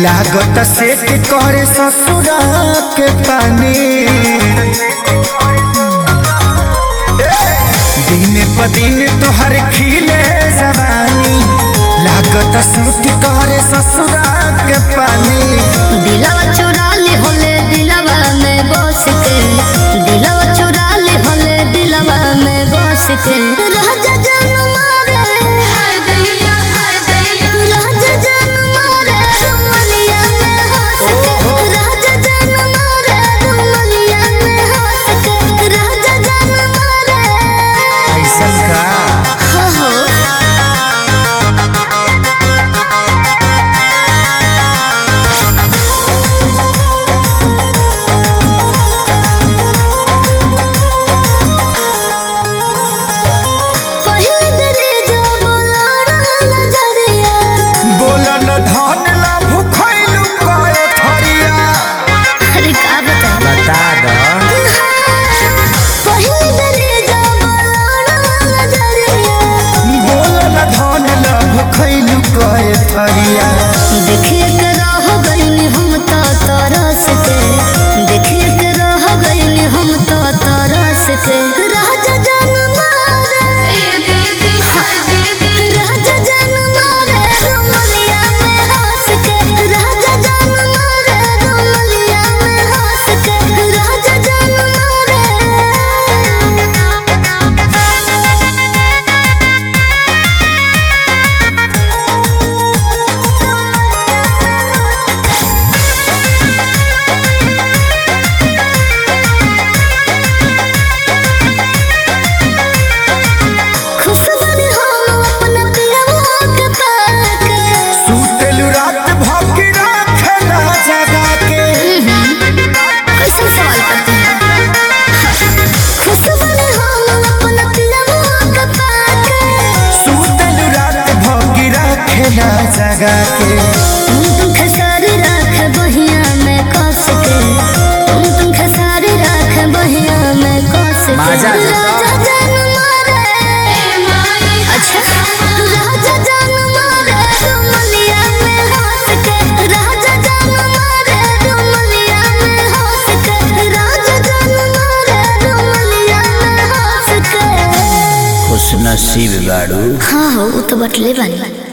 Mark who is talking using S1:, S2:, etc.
S1: लागत सेट करे ससुरा के पानी दिन प दिन तोहर खिले जवानी लागत सूट करे ससुरा के पानी
S2: दिलवा चुरा ले होले दिलवा में बस के दिलवा चुरा ले होले दिलवा में बस के राजा जान मारे राजा जान मारे रुमलिया में हंस के राजा जान मारे रुमलिया में हंस के राजा जान मारे
S1: ऐसन का
S2: हो हो पहिल दरे जो बोलाना नजरिया
S1: बोलन धन ला भुखैलु कए थरिया
S2: अरे का बता
S1: बता द
S2: पहिल दरे जो बोलाना नजरिया
S1: बोलन धन ला भुखैलु कए थरिया
S2: देखिए के रह गइनी हम तो तरस के देखिए के रह गइनी हम तो तरस के राजा जान मारे राजा जान मारे रुमलिया में हंस के राजा जान मारे रुमलिया में हंस के राजा जान मारे खुश बनी हम अपना पियवा के पाके
S1: सुतलु रात भौंकी राखेला जगा के
S2: कैसे सवाल करते हैं खुश बनी हम अपना पियवा के पाके
S1: सुतलु रात भौंकी राखेला जगा के
S2: तुम तुम खसारी राख बहिया में कस के तुम तुम खसारी राख बहिया में कस के
S1: माजा देता।
S2: राजा जान मारे अच्छा राजा जान मारे रुमलिया में हंस के राजा जान मारे रुमलिया में हंस के राजा जान मारे रुमलिया में हंस के
S1: खुश नसीब गाड़ू
S2: हाँ हो वो तो बटले बनी